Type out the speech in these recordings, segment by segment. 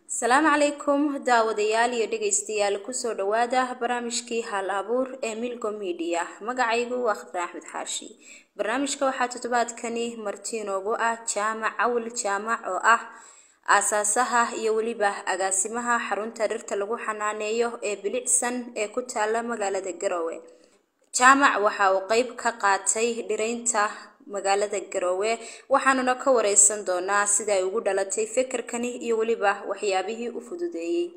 asalaamu calaykum daawadayaal iyo dhegaystayaal kusoo dhawaada barnaamijkii hal abuur ee milgo media magacaygu waa khadre axmed xaashi barnaamijka waxaa toddobaadkani marti inoogu ah jaamac cawil jaamac oo ah aasaasaha iyo weliba agaasimaha xarunta dhirta lagu xanaaneeyo ee bilicsan ee ku taala magaalada garowe jaamac waxa uu qeyb ka qaatay dhiraynta magaalada garowe waxaanuna ka wareysan doonaa sida ay ugu dhalatay fikirkani iyo weliba waxyaabihii u fududeeyey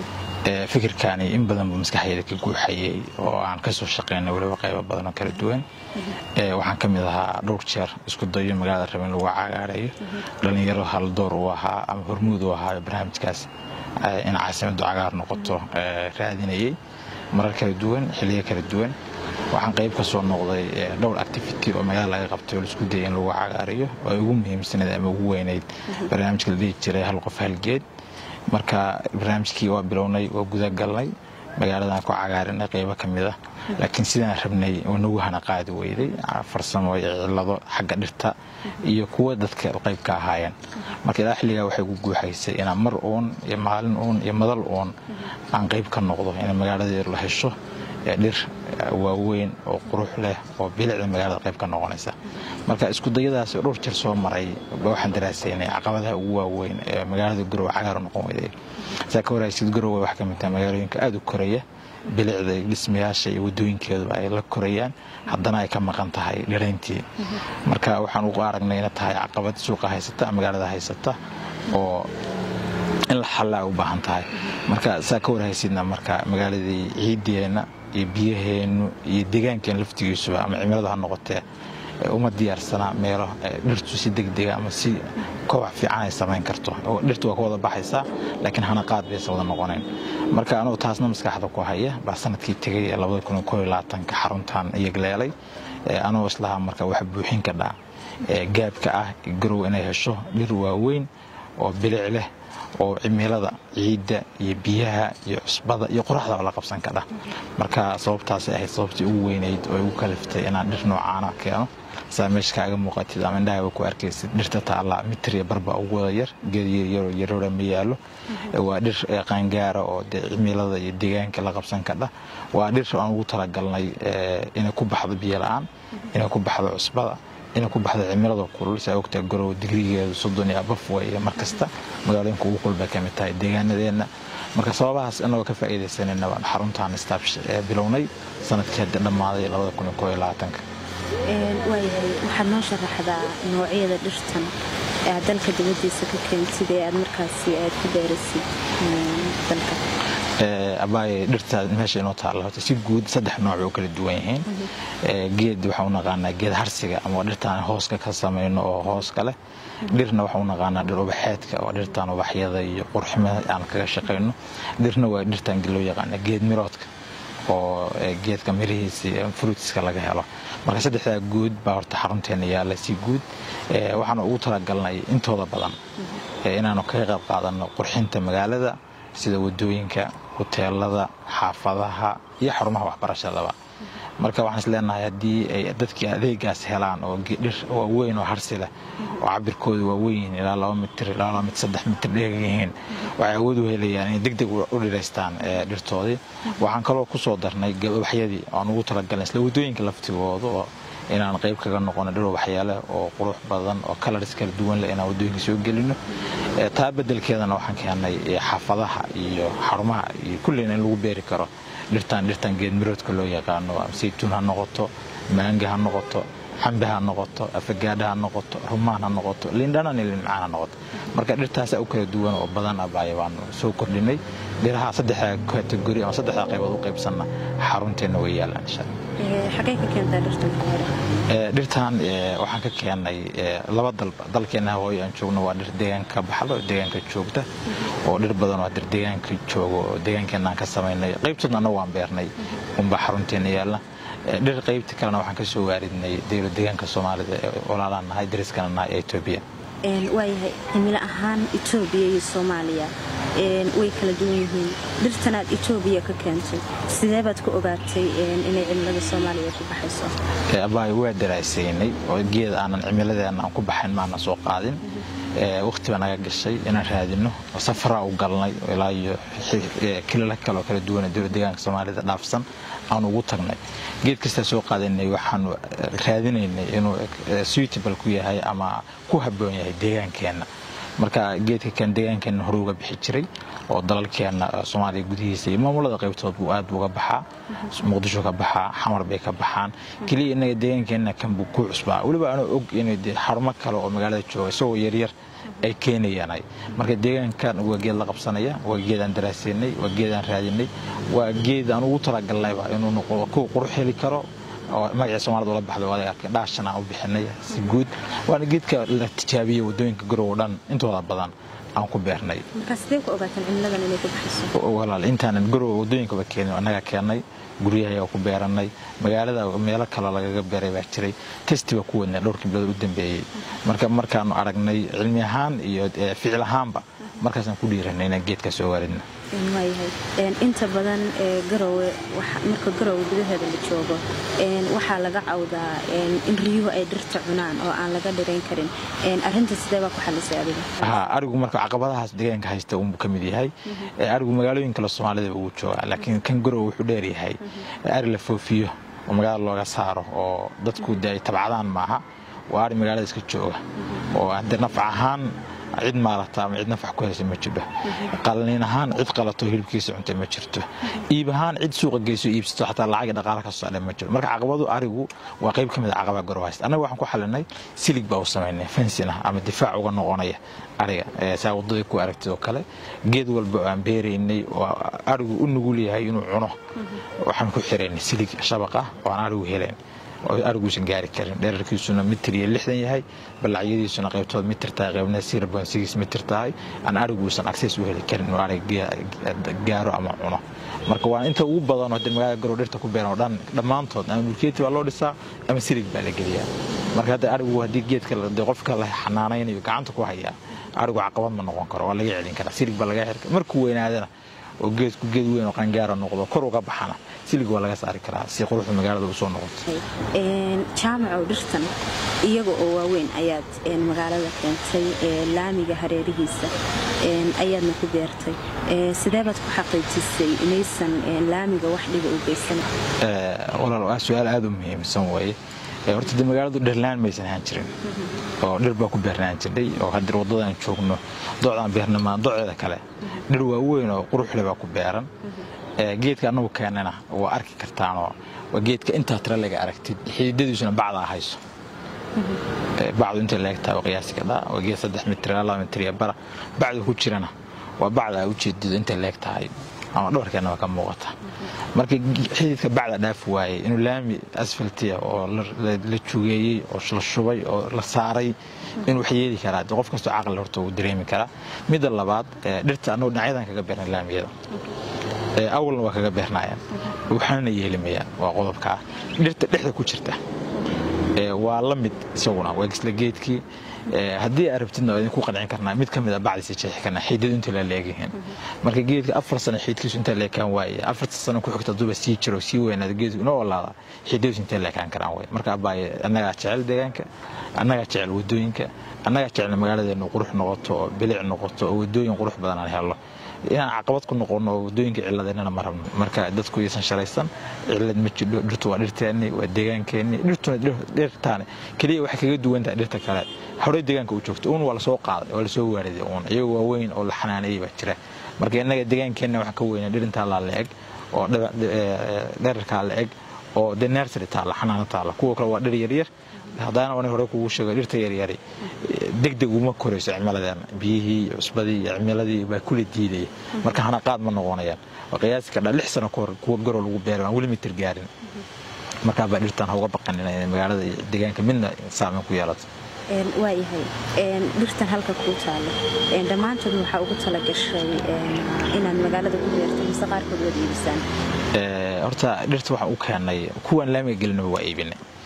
fikirkaani in badan buu maskaxdeeda ka guuxayay oo aan kasoo shaqeynay weliba qaybo badan oo kala duwan waxaan ka mid ahaa dhowr jeer isku dayo magaalada raba in lagu cagaarayo dhallinyaro haldoor uu ahaa ama hormuud uu ahaa barnaamijkaas in caasimadu cagaar noqoto raadinayay marar kala duwan xiliyo kala duwan waxaan qayb ka soo noqday dhowr activity oo magaala laga qabtay oo laisku dayay in lagu cagaariyo oo ay ugu muhiimsanayd ama ugu weynayd barnaamijka la dhihi jiray hal qof halgeed marka barnaamijkii waa bilownay waa gudagalnay magaaladan ku cagaarinay qaybo ka mid ah laakiin sidaan rabnay nagu hana qaadi weyday farsamo iyo cilado xagga dhirta iyo kuwa dadka qayb ka ahaayeen marka ilaa xilligaa waxay ku guuxaysay inaan mar uun iyo maalin uun iyo madal uun aan qayb ka noqdo in magaaladeedu la hesho dhir waaweyn oo qurux leh oo bilicda magaalada qayb ka noqonaysa marka iskudayadaas dhowr jir soo maray waxaan daraasaynay caqabadaha ugu waaweyn ee magaalada garowe cagaar noqon weyday saa ka waraysid garowe wax ka mid taha magaalooyinka aada u koraya bilicda dhismayaasha iyo wadooyinkeeduba ay la korayaan haddana ay ka maqan tahay dhirayntii marka waxaan ugu aragnay ina tahay caqabad suuqa haysata magaalada haysata oo in la xallaa u baahan tahay marka saa ka warhaysidna marka magaaladii ciideenna iyo biyaheennu iyo deegaankeen laftigiisuba ama cimilada ha noqotee uma diyaarsanaa meelo dhirtu si degdega ama si kobac fiican ay samayn karto dhirtu waa ka wada baxaysaa laakiin hana qaad baysan wada noqonayn marka anugu taasna maskaxda ku haya baa sanadkii tegay ee ka xaruntan iyagleelay anuu islahaa marka wax buuxin ka dhaa gaabka ah garow inay hesho dhir waaweyn oo bilic leh oo cimilada ciidda iyo biyaha iyo cusbada iyo qoraxda la qabsan kadha marka sababtaasay ahayd sababtii ugu weynayd oo igu kaliftay inaan dhir noocaana keeno saa meesha kaaga muuqatid ama indhahaba ku arkaysid dhirta taalla mitir iyo barba ugu wada yar geed yaryaroo yaroora ma yaallo waa dhir qaangaara oo dee cimilada iyo deegaanka la qabsan kadha waa dhir aan ugu talagalnay inay ku baxdo biyo la-aan inay ku baxdo cusbada inay ku baxdo cimilada kulul saa ogtaa garow digrigeedu soddon iyo abaf weeye mar kasta magaalooyinka ugu kulbay ka mid tahay deegaanadeenna marka sababahaas inagoo ka faa'iidaysanayna baan xaruntaan staafsh ee bilownay sanadkii hadda dhammaaday labada kun iyo koo iyo labaatanka waayahay waxaad noo sharaxdaa noocyada dhirtan ee aad dalka dibadiisa ka keentid ee aad markaasi aad ku beerasid dalka abaaye dhirta meesha inoo taalla horta si guud saddex nooc oo kala duwan yihiin geed waxaan u naqaanaa geed harsiga ama dhirtaan hooska ka samayno oo hooska leh dhirna waxaan u naqaanaa dhir ubaxeedka oo dhirtaan ubaxyada iyo qurximada aan kaga shaqayno dhirna waa dhirtaan loo yaqaana geed miroodka oo geedka mirihiisi fruitska laga helo marka saddexdaa guud baa horta xarunteena yaalla si guud waxaana ugu talagalnay intooda badan inaanu kaga qayb qaadano qurxinta magaalada sida wadooyinka huteelada xaafadaha iyo xarumaha waxbarashadaba marka waxaan isleenahay haddii ay dadkii adeegaas helaan oo dhir waaweyn oo harsi leh oo cabirkooda waaweyn ilaa laba mitir ilaa laba mitir saddex mitir dheegan yihiin waxay awood u helayaan inay deg deg u dhiraystaan dhirtoodii waxaan kaloo ku soo darnay ubaxyadii aan ugu talagalnay isla wadooyinka laftigooda oo inaan qayb kaga noqono dhir ubaxyaale oo qurux badan oo colors kala duwan leh inaan wadooyinka soo gelino taa bedelkeedana waxaan keennay xaafadaha iyo xarumaha iyo kulleyna in lagu beeri karo dhirtaan dhirtaan geedmiroodka loo yaqaano saytuun ha noqoto maanga ha noqoto xambe ha noqoto afagaadha ha noqoto rumaan ha noqoto liindhanan iyo liimcaan ha noqoto marka dhirtaasa u kala duwan oo badan abaya baanu soo kordhinay dhiraha saddexda kategori ama saddexda qaybood u qaybsanna xarunteenna way yaalaan insha xagee ka keentaa dhirtan dhirtan waxaan ka keenay laba dalba dalkeena hooyo aan joogno waa dhir deegaanka ka baxda oo deegaanka joogta oo dhir badan oo dhir deegaanka joogo oo deegaankeenaan ka samaynay qaybtoodna annagu waan beernay unbaa xarunteena yaalla dhir qaybta kalena waxaan ka soo waaridnay dowlad deegaanka soomaalida ee walaalaan nahay dariskana nahay ee etoobiya waayahay cimilo ahaan etoobiya iyo soomaaliya way kala duwan yihiin dhirtanaad etoobiya ka keentay sidee baad ku ogaatay inay cimilada soomaaliya ku baxayso abaayo waa daraasaynay oo geed aanan cimiladeena aan ku baxayn maana soo qaadin waqti baa naga gashay inaan raadino safaraa u galnay ilaa iyo kilala kaleoo kala duwan dowlad deegaanka soomaalida dhaafsan aan ugu tagnay geed kastaa soo qaadanay waxaanu raadinaynay inuu suitable ku yahay ama ku habboon yahay deegaankeenna marka geedka kan deegaankeenna hore uga bixi jiray oo dalalkeenna soomaaliya gudihiisa iyo maamulada qaybtood buu aad uga baxaa muqdisho ka baxaa xamar bay ka baxaan keliya innaga deegaankeenna kan buu ku cusbaa weliba anuu og inay xarumo kale oo magaalada jooga isagoo yaryar ay keenayaan marka deegaankan waa geed la qabsanaya waa geedaan daraasaynay waa geedaan raadinay waa geed aan ugu talagalnayba inuu noqdo kuwa qurux heli karo oo magacii soomaalida ula baxda waad arkay dhaashan aan u bixinay si guud waana geedka la tijaabiyey waddooyinka garow dhan intooda badan aan ku beernay walaal intaanan garow waddooyinkaba keenin annaga keennay guryahayaa ku beeranay magaalada meelo kale lagaga beeray baa jiray testi baa ku wadnay dhowrkii bilood u dambeeyey marka markaanu aragnay cilmi ahaan iyo ficil ahaanba markaasaan ku dhiiranay inaan geedka soo waaridna waayahay inta badan garowe marka garowe gudaheeda la joogo waxaa laga cawdaa in riyuhu ay dhirta cunaan oo aan laga dhirayn karin arinta sidee baa ku xalisay adiga ha arigu marka caqabadahaas deegaanka haysta unbuu ka mid yahay arigu magaalooyin kale soomaalida wuu joogaa laakiin kan garowe wuxuu dheer yahay ari la foofiyo oo magaalada looga saaro oo dadku de ay tabcadaan maaha waa ari magaalada iska jooga oo hadde nafc ahaan cid maarata ama cid nafax ku haysa ma jirto qalniin ahaan cid qalato hilibkiisa cunta ma jirto iib ahaan cid suuqa geyso iibsato xataa lacag dhaqaala ka socda ma jiro marka caqabadu arigu waa qayb ka mid a caqabaa garow haysta annaga waxaan ku xalinay silig baa u samaynay fensin ah ama difaac uga noqonaya ariga saa waddadii ku aragtid oo kale geed walba oo aan beeraynay oo arigu u nugul yahay inuu cuno waxaan ku xiraynay silig shabaq ah oo aan arigu helayn oo ariguusan gaari karin dherarkiisuna mitir iyo lixdan yahay ballacyadiisuna qaybtood mitir tahay qaybna sirabonsigiis mitir tahay aan ariguusan access u heli karin inuu arig gaaro ama cuno marka waa inta ugu badan oo magaalada garow dhirta ku beeran oo dhan dhammaantood ama mulkeeti baa loo dhisaa ama silig baa la geliyaa marka hadda arigu haddii geedka de qofka la xanaanaynayo gacanta ku hayaa arigu caqabad ma noqon karo waa laga celin karaa silig baa laga xirka markuu weynaadana oo geedku geed weyn oo qangaara noqdo kor uga baxana silig waa laga saari karaa si quruxda magaalada u soo noqoto jaamacow dhirtan iyaga oo waaweyn ayaad magaalada keentay laamiga hareerihiisa ayaadna ku beertay sidee baad ku xaqiijisay inaysan laamiga wax dhiba u geysan walaal waa su-aal aada u muhiimsan weeye horta de magaaladu dhirlaan maysan ahaan jirin oo dhir baa ku beernaan jirnay oo haddii waddadaan joogno docdaan beernamaan doceeda kale dhir waaweyn oo quruxle baa ku beeran geedka annagu keenana waa arki kartaanoo waa geedka intaa tira laga aragtid xididadiisuna bacdaa hayso bacdu intay leegtahay oo qiyaasi kadhaa waa geed saddex mitir ilaa laba mitir iyo bara bacdu ku jirana waa bacda ujeedido intay leeg tahay ama dhabarkeenna waa ka muuqata marka xididka bacda dhaafi waayey inuu laami asfaltiya oo la jugeeyey oo la shubay oo la saaray inuu wax yeeli karaa qof kastoo caqli horta uu dareemi karaa midda labaad dhirta annagu dhinacyadan kaga beernay laamiyada awalna waa kaga beernayaan waxaana yeelimayaan waa qodobkaa dhirta dhexda ku jirta waa la mid isaguna waa isla geedkii haddii aad rabtidna waa idinku qancin karnaa mid ka mid a bacdiisa jeexi karnaa xiidadu inta la leegyihiin marka geedka afar sano xiidkiisu inta leekaan waaye afarta sano ku xigta duba sii jiro sii weynaada geedku inoo olaada xiidadiisu intay leekaan karaan way marka abaaye annagaa jecel deegaanka annagaa jecel wadooyinka annagaa jecel magaaladeenu qurux noqoto oo bilic noqoto oo wadooyin qurux badan aan helno inaan caqabad ku noqono oo wadooyinka ciladeennana ma rabno marka dadku iisan shalaysan cilad ma jidho dhirtu waa dhirteenni waa deegaankeenni dhirtuna dhirtaane keliya waxay kaga duwan tahay dhirta kale horey deegaanka u joogto uun waa lasoo qaaday waa lasoo waariday uun iyagoo waaweyn oo la xanaaneeyey baa jira marka innaga deegaankeenna waxaan ka weynaa dhir intaa laa la eg oo dherarkaa la eg oo de nersary taalla xanaano taalla kuwa kale waa dhir yaryar haddana wana hore kugu sheego dhirta yaryari degdeg uma korayso cimiladeena biyihii iyo cusbadii iyo cimiladii baa kula diidaya marka hana qaad ma noqonayaan waa qiyaasi kadhaa lix sano kahor kuwa garow lagu beeray aan weli mitir gaarin markaa baa dhirtan ha uga baqanin inay magaalada iyo deegaanka midna saameyn ku yeelato waayahay dhirtan halka kuu taalo dhammaantood waxaa ugu tala gashay inaad magaalada ku beerto mise qaarkood waad iibisaan horta dhirta waxaan u keenay kuwaan laamiga gelinaba waa iibinay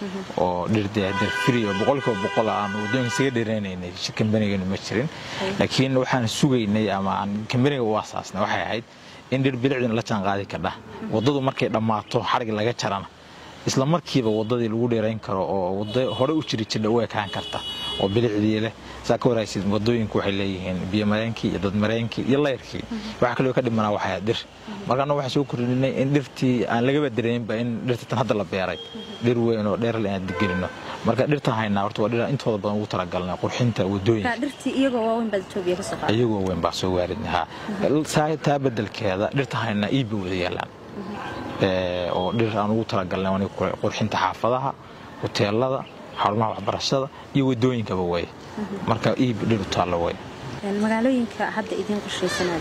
oo dhir fri oo boqolkiiba boqol aan wadooyinka isaga dheereynaynay kambaniganu ma jirin laakiin waxaan sugaynay ama aan kambaniga u asaasnay waxay ahayd in dhir bilicdina la jaan qaadi kardha waddadu markay dhammaato xarig laga jarana isla markiiba waddadii lagu dheerayn karo oo wado hore u jiri jirdha u ekaan karta oo bilicdii leh saa ka waraysid wadooyinku waxay leeyihiin biyomareenkii iyo dadmareenkii iyo layrkii waxa kaloo ka dhimanaa waxay dhir marka annagu waxaan soo kordhinay in dhirtii aan lagaba dareeminba in dhirta tan hadda la beeray dhir weyn oo dheerle aan digelino marka dhirtaan haynaa horta waa dhir intooda badan ugu talagalnay qurxinta wadooyinka iyagoo weyn baa soo waaridnay ha taa bedelkeeda dhirta haynaa iibba wada yaalaan oo dhir aan ugu talagalnay qurxinta xaafadaha hoteelada xarumaha waxbarashada iyo wadooyinkaba way marka iib dhir u taallo way magaalooyinka hadda idiin qorshaysanaa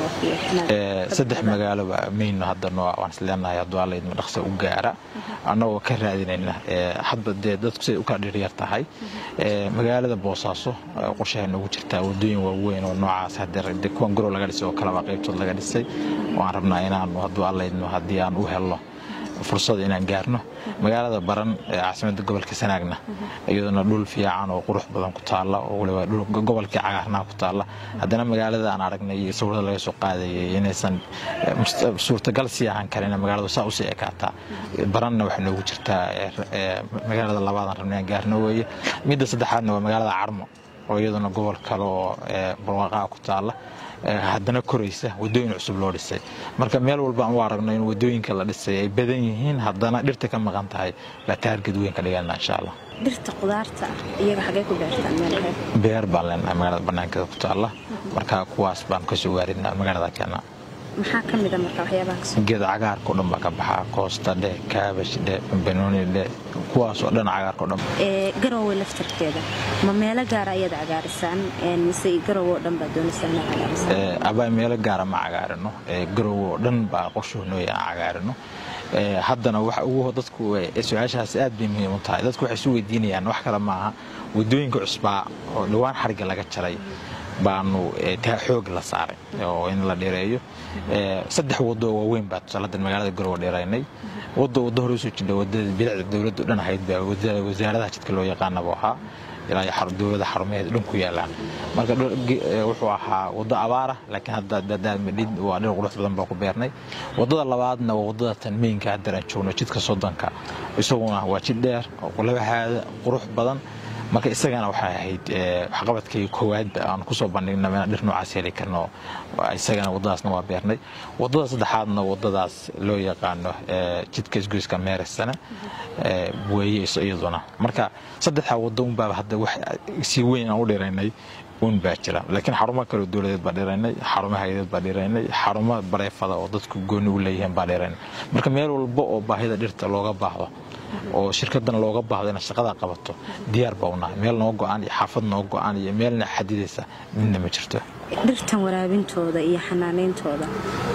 doonaysaa saddex magaaloba mayno hadda noo waan isleenahay hadduu alla idma dhaqsa u gaara annagoo ka raadinayna hadba dee dadku siday u kala dhiryar tahay magaalada boosaaso qorshahay noogu jirtaa wadooyin waaweyn oo noocaas haddee kuwan gorow laga dhisay oo kaleba qaybtood laga dhisay waan rabnaa inaanu hadduu alla idmo haddii aan u helno fursada inaan gaarno magaalada baran ee caasimada gobolka sanaagna iyaduna dhul fiican oo qurux badan ku taalla oo waliba gobolkii cagaarnaa ku taalla haddana magaalada aan aragnay iyo sawirada laga soo qaadayay inaysan suurtagal sii ahaan karin magaaladu saa usii ekaataa baranna waxay noogu jirtaa magaalada labaadaan rabnay aan gaarno weeye midda saddexaadna waa magaalada carmo oo iyaduna gobol kale oo barwaaqaha ku taalla haddana koraysa wadooyin cusub loo dhisay marka meel walba aan u aragno in wadooyinka la dhisay ay badan yihiin haddana dhirta ka maqan tahay la taarged weyn ka dhigana insha allah dhirta qudaarta iyaga xagee ku beertaan meel beer baan leenahay magaalada banaankeeda ku taalla marka kuwaas baan kasoo waaridnaa magaalada keena maxaa ka mida marka waxyaabaha kasoo geed cagaarka o dhan baa ka baxaa koosta dhe kaabash dhe bambanooni dhe kuwaas oo dhan cagaarka o dhan garowe laftarkeeda ma meelo gaara ayaad cagaarisaan mise garowe oo dhan baa doonaysaa inaad cagaarisaan abaa meelo gaara ma cagaarino garowe oo dhan baa qorshuhu nooya aan cagaarino haddana waxa ugu dadku su-aashaas aad bay muhiim u tahay dadku waxay isu weydiinayaan wax kale maaha wadooyinka cusbaa oo dhowaan xarigga laga jaray baanu taa xoog la saaray oo in la dheereeyo saddex wado waaweyn baa tusaaladan magaalada garowe dheeraynay wado wado hore usoo jidha wadada bilicda dowladda dhan ahayd baa wasaaradaha jidka loo yaqaanaba ahaa ilaa dowlada xarumaheed dhan ku yaalaan marka wuxuu ahaa wado abaara laakiin hadda madhid waa dhir qurux badan baa ku beernay wadada labaadna waa wadada tan meynka haddar aan joogno jidka soddonka isaguna waa jid dheer laba haada qurux badan marka isagana waxay ahayd waxqabadkii koowaadba aan kusoo bandhigna inaan dhir noocaas heli karno isagana wadadaasna waa beernay wadada saddexaadna wadadaas loo yaqaano jidka isgoyska meeresana weeye iyaduna marka saddexda wado unbaaba hadda wax si weyn aan u dhiraynay un baa jira laakiin xarumo kale dowladeed baa dhiraynay xarumo hay-adeed baa dhiraynay xarumo bareefada oo dadku gooni u leeyihiin baa dhiraynay marka meel walba oo baahida dhirta looga baahdo oo shirkadana looga baahdo inaad shaqada qabato diyaar baa unahay meel noo go-aan iyo xaafad noo go-aan iyo meelna xadidaysa midna ma jirto dhirtan waraabintooda iyo xanaanayntooda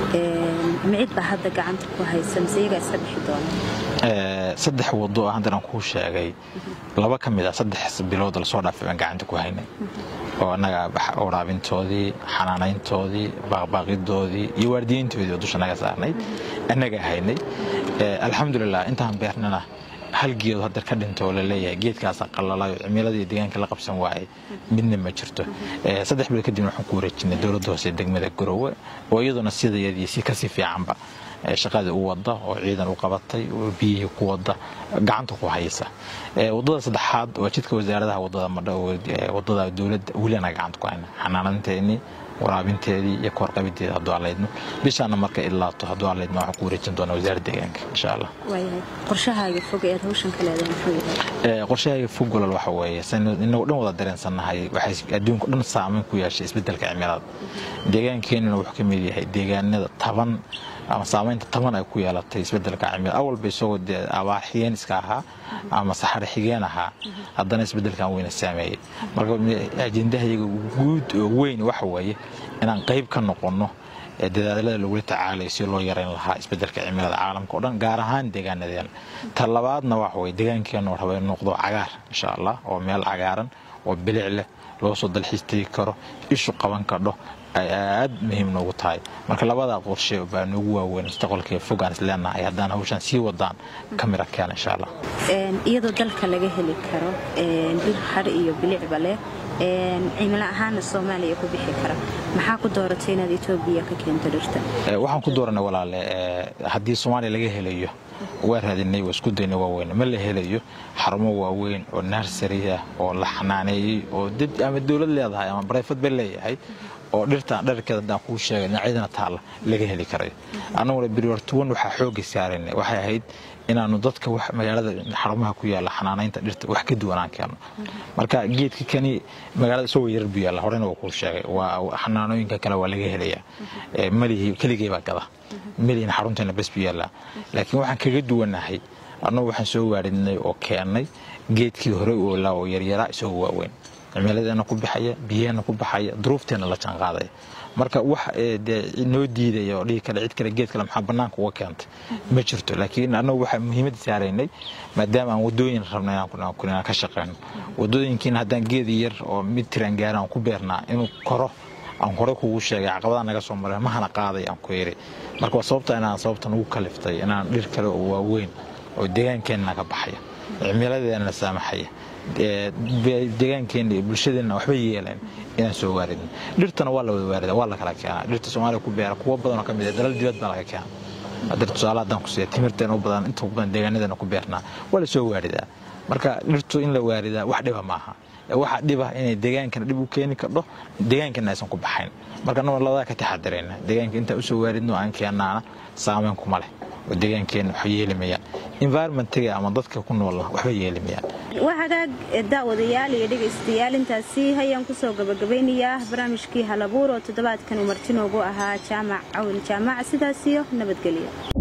micid baa hadda gacanta ku haysa mise iyagaa iska bixi doona saddex wado haddan aan kuu sheegay laba ka mid ah saddex bilood lasoo dhaafay baan gacanta ku haynay oo annaga waraabintoodii xanaanayntoodii baaqbaaqidoodii iyo waardiyeyntoodii oo dusha naga saarnay annaga haynay alxamdulilah intaan beernana hal geedo hadeer ka dhinta oo laleeyahay geedkaasa qalalayo cimiladii deegaanka la qabsan waayay midna ma jirto saddex bilood kadibna waxaan ku wareejinay dowladda hoose degmada garowe oo iyaduna sidayadii si kasii fiicanba shaqadii u wada oo ciidan u qabatay oo biyihii ku wada gacanta ku haysa wadada saddexaad waa jidka wasaaradaha wadada madha wadada dowladda welina gacanta ku hayna xanaananteennii waraabinteedii iyo koorqabideeda hadduu allaydno bishaana marka ilaato hadduu allaydno waxaan ku wareejin doonaa wasaaradda deegaanka insha allah qorshahaaga fog ee aad hawshan ka leedahay muxuu yahay qorshahaaga fog walal waxa weeye inagu dhan wada dareensannahay waxay adduunka dhan saameyn ku yeeshay isbeddelka cimilada deegaankeenuna wuxuu ka mid yahay deegaanada taban ama saamaynta taban ay ku yeelatay isbedelka cimilada awalba isagoo dee abaar xigeen iska ahaa ama saxare xigeen ahaa haddana isbedelkan weyna saameeyey marka ajendahayaga guud oo weyn waxa weeye inaan qayb ka noqonno dadaalada lagula tacaalayo si loo yarayn lahaa isbedelka cimilada caalamka o dhan gaar ahaan deegaanadeena ta labaadna waxa weye deegaankeenu raba in noqdo cagaar insha allah oo meel cagaaran oo bilic leh loo soo dalxiis tegi karo ishu qaban kadho ay aad muhiim noogu tahay marka labadaa qorshe baa noogu waaweyn mustaqbalka fogaan isleenahay haddaan hawshaan sii wadaan ka mira keena insha allah iyadoo dalka laga heli karo bir har iyo bilicba leh cimilo ahaana soomaaliya ku bixi kara maxaa ku dooratay inaad etoobiya ka keento dhirta waxaan ku dooranay walaale haddii soomaaliya laga helayo waa raadinay waa isku daynay waaweyn ma la helayo xarumo waaweyn oo narsari ah oo la xanaaneeyey oo dad ama dowlad leedahay ama barayfad ba leeyahay oo dhirtaan dharkeeda haddaan kuu sheegay dhinacyadana taalla laga heli karayo annaguna beriwartuwan waxaa xoogga saaraynay waxay ahayd inaanu dadka magaalada xarumaha ku yaalla xanaanaynta dhirta wax ka duwanaan keenno marka geedka kani magaalada isagoo yarar buu yaalla horena waa kuu sheegay waa xanaanooyinka kale waa laga helayaa malihi keligay baa gada melihin xarunteena bes buu yaallaa laakiin waxaan kaga duwanahay annagu waxaan soo waaridnay oo keennay geedkii hore u oolaa oo yaryaraa isagoo waaweyn cimiladeena ku baxaya biyaheena ku baxaya duruufteenna la jaanqaadaya marka wax dee noo diidaya oo dhihi kale cid kale geed kale maxaa bannaanka uga keentay ma jirto laakiin annagu waxaa muhiimadda saaraynay maadaama aan wadooyin rabnay inaan ka shaqeyno wadooyinkiina haddaan geedi yar oo mid tiraan gaara aan ku beernaa inuu koro aan hore kugu sheegay caqabadaha naga soo maray mahana qaaday aan ku yiri marka waa sababta inaan sababtan ugu kaliftay inaan dhir kale oo waaweyn oo deegaankeenna naga baxaya cimiladeena saamaxaya deegaankeenna iyo bulshadeenna waxba yeeleen inaan soo waaridin dhirtana waa la wada waarida waa la kala keenaa dhirta soomaaliya ku beera kuwo badanoo ka mid ah dalal dibad baa laga keena haddii tusaale haddaan ku siiya timirteena u badan inta badan deegaanadeena ku beernaa waa la soo waaridaa marka dhirtu in la waaridaa wax dhiba maaha waxaa dhiba inay deegaankana dhib u keeni kardho deegaankana aysan ku baxayn marka annago labadaa ka taxadirayna deegaanka intaan usoo waaridno aan keenaana saameyn kuma leh oo deegaankeenna waxba yeelimayaan environmentiga ama dadka ku noolna waxba yeelimayaan waa hagaag daawadayaal iyo dhegaystayaal intaasi hayaan kusoo gabagabaynayaa barnaamijkii halabuur oo toddobaadkani martinoogu ahaa jaamac cawil jaamac sidaasiyo nabadgelyo